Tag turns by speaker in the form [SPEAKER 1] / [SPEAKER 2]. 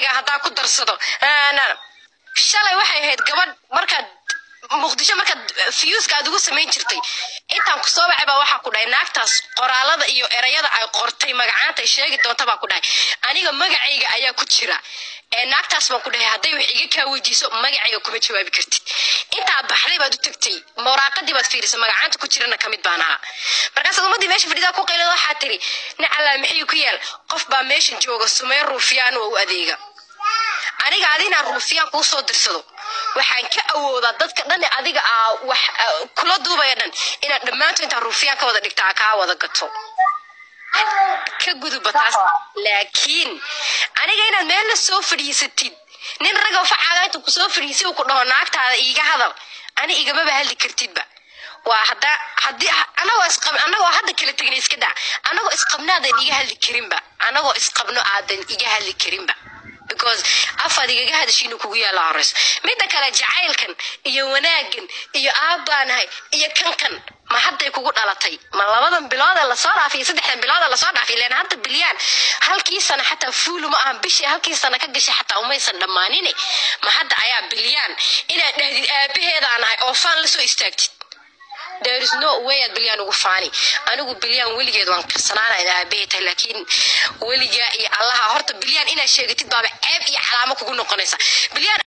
[SPEAKER 1] magacayga haddaa ku darsado Aanan- shalay waxay ahayd gabadh markaad muqdisho markaad fiyuuska aad ugu samayn jirtay intaan ku soo wacay baa waxaa ku dhahay naagtaas qoraalada iyo erayada ay qortay magacaanta ay sheegi doonta baa ku dhahay aniga magacayga ayaa ku jira ee naagtaas baan ku dhahay hadday wax iga kaa weydiiso magacayga kuma jawaabi kartid intaa baxday baad u tagtay muraaqadii baad fiirisay magacaanta ku jirana kamid baan ahaa markaasaad ummadii meesha fadhidaa ku qaylada waxaa tiri nacalaa maxay ku yaal qof baa meeshan jooga sumeyn ruufiyaan oo u adeega aniga adinaan ruufiyaan kuu soo dirsado waxaan ka awoodaa dadka dhan ee adiga aa wax aa kula duubaya dhan inaad dhammaantood intaan ruufiyaan ka wada dhigta aa kaa wada gato ka guduba taas laakiin aniga inaad meel la soo fadhiisatid nin ragoo facaaga intuu kusoo fadhiisay uu ku dhaho naagtaada iiga hadal ani igamaba hadli kartidba waa hadda haddii anagoo isqab anagoo hadda kala tegna iska daa anagoo isqabnaadan iga hadli karinba anagoo isqabno aadan iga hadli karinba because afaad igaga hadashiinu kugu yaala horeyso midda kale jacaylkan iyo wanaagan iyo aabbaanahay iyo kankan ma hadday kugu dhalatay ma labadan bilood ee lasoo dhaafay iyo saddexdan bilood ee lasoo dhaafay ileen hadda bilyaan halkii sana xataa fuulu ma ahan bishii halkii sana ka gashay xataa umaysan dhammaanine ma hadda ayaa bilyaan inaad dhahdid aabaheedaan ahay oo faan lasoo istaagtid there is no way aad bilyaan ugu faani anigu bilyaan weligeed waan karsanaana in aabahay tahay laakiin weligaa iyo allaha horta bilyaan inaad sheegatid baaba ceeb iyo calaamo kugu noqonaysa bilyaan